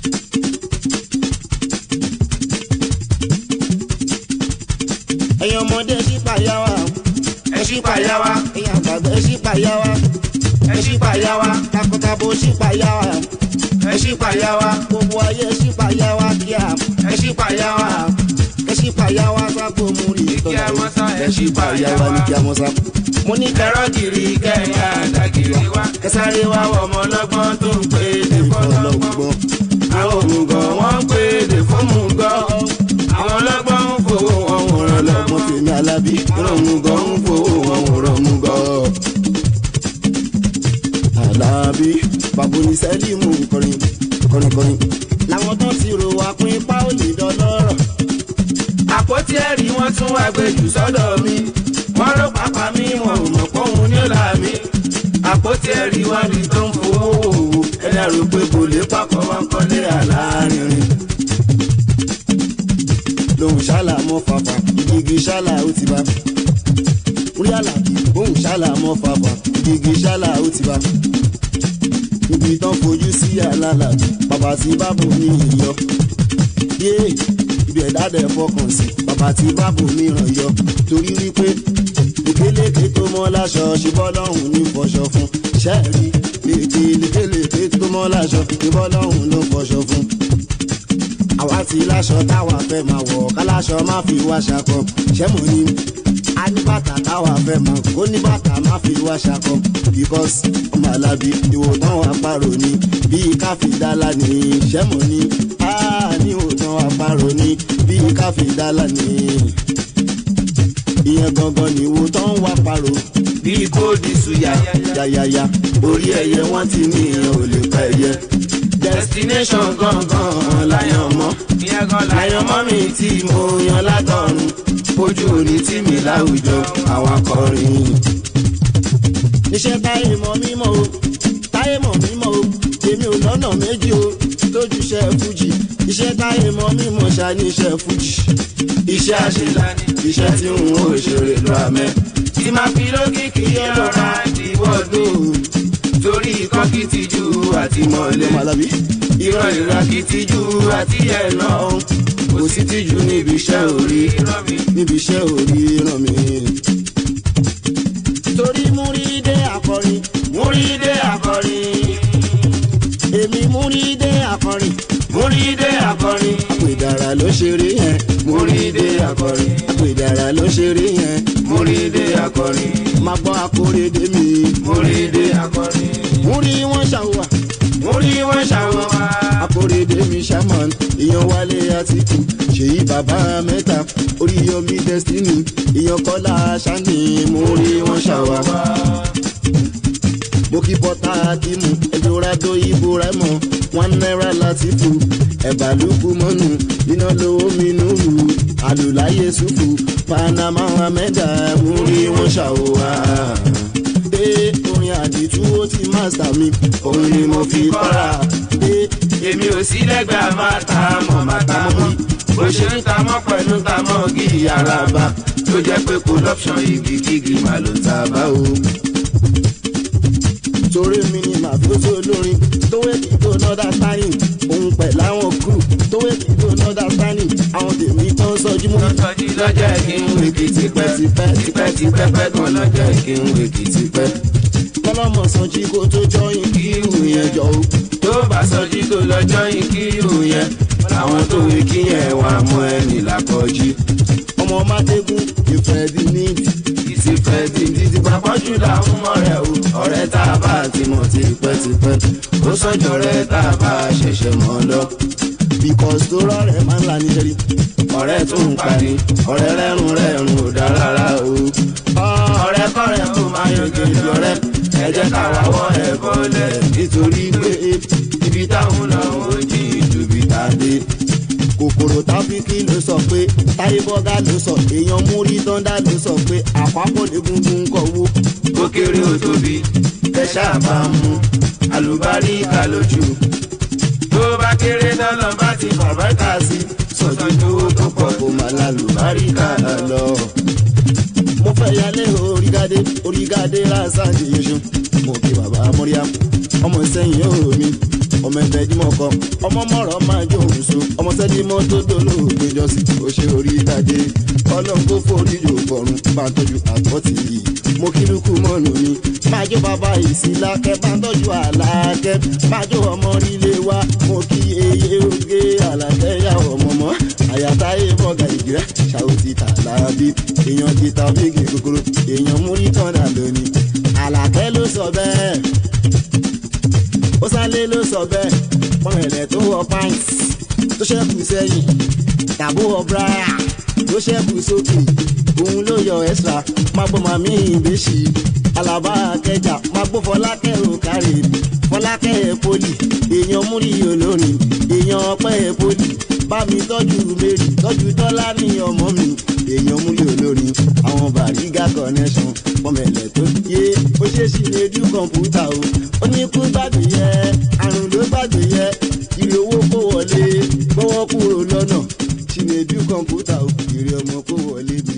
ẹ̀yin ọmọdé ẹ ṣí payá wa ẹ ṣí payá wa ẹ̀yin àgbàgbà ẹ ṣí payá wa ẹ ṣí payá wa takọtabo ṣí payá wa ẹ ṣí payá wa gbogbo ayé ẹ ṣí payá wa kíá ẹ ṣí payá wa ẹ ṣí payá wa sábò múri Kí a mọ́ sá, ẹ ṣí payá wa ní kí a mọ́ sá. mo ní kẹrọ kẹrọ kiri kẹyà dàgìrì wa kẹsàrí wa wọ ọmọ ọlọ́gbọ́n tó ń pè é dé fọlọ́gbọ́n ọlọ́gbọ́n àwọn òmùgọ̀ wọ́n ń pè é dé fọmùgọ̀ àwọn ọlọ́gbọ́n ń fowó wọn wòran ọlọ́gbọ́n lọ́gbọ́n fèmí alábí òmùgọ̀ ń fowó wọn wòran mùgọ̀. alábí baboni sẹ́límù kọrin kọrin kọrin làwọn tó ti rò wá pín ipá ò lè dọlọ́rọ̀ àpótí ẹ̀rí wọ́n tún wá gbé jù sọ́dọ̀ mi wọ́n ló pápá mi wọn ò mọ̀ pọ́hùn ní ọ̀la mi àpótí ẹ̀rí wọ́n rí tó ń fowó wò ẹ̀dá rò pé kò lè papọ̀ wọn kọ́lé àlárinrin. lòun ṣálà mọ́ fàfà ìgigi ṣálà ó ti bá orí àlàbí òun ṣálà mọ́ fàfà ìgigi ṣálà ó ti bá ibi tán fojú sí àlàlà bàbá tí bábò mi yọ yé ibi ẹ̀dá dẹ̀ fọkàn sí bàbá tí bábò mi ràn yọ torí wípé lékeleke tó mọ́ láṣọ ṣùgbọ́n lọ́hùn ní fọṣọ fún ṣẹ́ẹ̀rí ètè lékeleke tó mọ́ láṣọ ṣùgbọ́n lọ́hùn ló fọṣọ fún àwa ti láṣọ táwa fẹ́ máa wọ̀ káláṣọ má fi wá ṣakọ ṣẹ́mo ni a ní bàtà táwa fẹ́ máa kó ní bàtà má fi wá ṣakọ because ọmọ alábi ìwòtán wa parò ni bíi káfí dálá ni ṣẹ́mo ni a ní ìwòtán wa parò ni bíi káfí dálá ni ìyẹn gangan ni ìwòtán wa parò bí kóòdì suya yáyáyá orí ẹyẹ wọn ti ní ìyẹn ò lè pa ẹyẹ. destination gangan láyàn mọ́ láyàn mọ́ mi tí mo yan látọ̀run ojú òní tí mi láwùjọ àwọn akọrin. iṣẹ́ táyé mọ̀ mímọ́ o táyé mọ̀ mímọ́ o èmi ò lọ́nà méjì o lójú iṣẹ́ fújì iṣẹ́ táyé mọ̀ mímọ́ ṣá ní iṣẹ́ fújì iṣẹ́ àṣelání iṣẹ́ tí n ò ṣeré lọ àmẹ́. tí máa fi lókìkí ẹlọ́ra ìwọ́dù torí ikọ́ kìtìjú àti mọ̀lẹ́. ọmọ alábí ìran ìra kìtìjú àti ẹ̀nà kò sí tìjú níbi iṣẹ́ orí rán mi. níbi iṣẹ́ òrí ràn mí. torí múrídé akọrin múrídé akọrin èmi múrídé akọrin múrídé akọrin àpèdàrà ló ṣeré yẹn múrídé akọrin àpèdàrà ló ṣeré yẹn múrídé akọrin máa gbọ́ akóredé mi múrídé akọrin múrí wọn ṣàwà múrí wọn ṣàwọn wá. akóredé mi ṣàmán ìyan wálé àtìkù ṣèyí bàbá mẹ́ta oríyọmí destiny ìyan kọ́lá ṣáni múrí wọn ṣàwà. bókí bọ́tà kímù ẹ̀dọ́rádó ìbò rẹ́mọ̀ wọn náírà láti fò ẹ̀bà lùkù mọ́nù iná lówó mi nùrù àlùláyé sùfù panama amẹ́dà múrí wọn ṣàwà. Ee, orin àdìtú ó ti mástà mi òun ni mo fi kọ́ra. Ee, èmi ò sí lẹ́gbẹ̀ẹ́ máa ta mọ̀ máa ta mọ́ bó ṣe ń ta mọ́ pẹ̀lú ta mọ́ gíì araba tó jẹ́ pé kò lọ́pṣọ̀n igi kígi máa ló ta bá o. torí mi ni màfúsù olórin tó wé kí tó nọ́dà sáyìn òun pẹ̀ láwọn kúrú tó wé kí tó nọ́dà sáyìn àwọn tèmi tán sọjú mọ́. lọ́tọ́jú lọ́jọ́ kí n wèkì tipẹ́ tipẹ́ tipẹ́ tipẹ́ pẹ́ gan lọ́jọ́ kí n wèkì tipẹ́. kọ́lọ́mọ̀ sọjí kó tó jọyìn kí ìhù yẹn jọ o. tó bá sọjí tó lọ́jọ́ yìí kí ìhù yẹn làwọn tó wí kí yẹn wà mọ́ ẹni làkọjú. ọmọ mádégún ìfẹ́ di níìtì. ìsì fẹ́ di títí pápájú làwọn ọmọ rẹ̀ o ọ̀rẹ́ tá a bá ti mọ̀ tipẹ́tipẹ́ ó sọ́jọ́ rẹ̀ tá a bá ṣẹ̀ṣẹ̀ mọ́ lọ. because tó rọrẹ̀ máa ń la ní sẹ́rí. ọ̀rẹ́ tó ń pani ọ̀rẹ́ rẹ́rùn rẹ́rùn ò dá rárá o. ọ̀rẹ́ kọ́rẹ́ tó máa yan gèdè ọ̀rẹ́ ẹ jẹ́ ká wá wọ́ ẹ̀ bọ́lẹ̀ nítorí pé ibi táwọn lọ ò jí ìdùbí tá a dé. kòkòrò táfíkì ló sọ pé táyé bọ́gá ló sọ èèyàn múrí tọ́ndà ló sọ pé àpapọ̀ lẹ́gungun kọ̀ wó. ó kéré ó tóbi ẹ ṣáà bá ń mú àlùbáríkà lójú. tó bá kéré dọ́lọ́ bá ti fàbáríkà sí sọ̀tún owó tó pọ̀ kó máa lálùbáríkà lọ. mo fẹ́ yálé orígádé orígádé lásán ti yẹsù mo kí bàbá mọ́ríà ọmọ sẹ́yìn yóò mi ọmọ ẹgbẹ́ dímọ̀ kan ọmọ mọ̀rọ̀ máa jó òun so ọmọ sẹ́dímọ̀ tó dolóògbé jọ́sìn ó ṣe orí ìtàdé ọlọ́run kó forí jò bọ̀rùn bá ń tọ́jú àpọ́tì yìí mo kí lukú mọ́nù mi máa jó bàbá ìsìlákẹ́ bá ń tọ́jú àlàkẹ́ máa jó ọmọ líle wa mo kí eye oge àlàkẹ́ yà ọmọ mọ́ àyàtáyé bọ́gà ìgbẹ́ ṣàwùtì tàlàbí èèyàn ti ta bíìgì kúkúrú èèyàn múrí tọ́nà lónìí àlàkẹ́ ló sọ bẹ́ẹ̀ ó sálé ló sọ bẹ́ẹ̀ pọ́nrẹ̀lẹ̀ tó wọ pint tó ṣẹ́kù sẹ́yìn tàbó wọ bráyà tó ṣẹ́kù sókè òun ló yọ extra máa gbọ́ màmí ìbéṣì alaba akẹjà máa gbọ́ fọlákẹ́ òkàrè fọlákẹ́ poli èèyàn múrí olórin èèyàn ọpẹ́ poli bá mi tọ́jú mary tọ́jú tọ́lá ní ọmọ mi èèyàn múrí olórin àwọn bàrígà connection pọ́nmẹ̀lẹ̀ tó yé ó ṣe é ṣì lè dú kọ̀ǹpútà o ó ní kú gbàgbé yẹ àrùn ló gbàgbé yẹ ìrè owó kó wọlé gbọ́wọ́ kúrò lọ́nà ṣì lè dú kọ̀ǹpútà o ìrè ọmọ kó wọlé bí.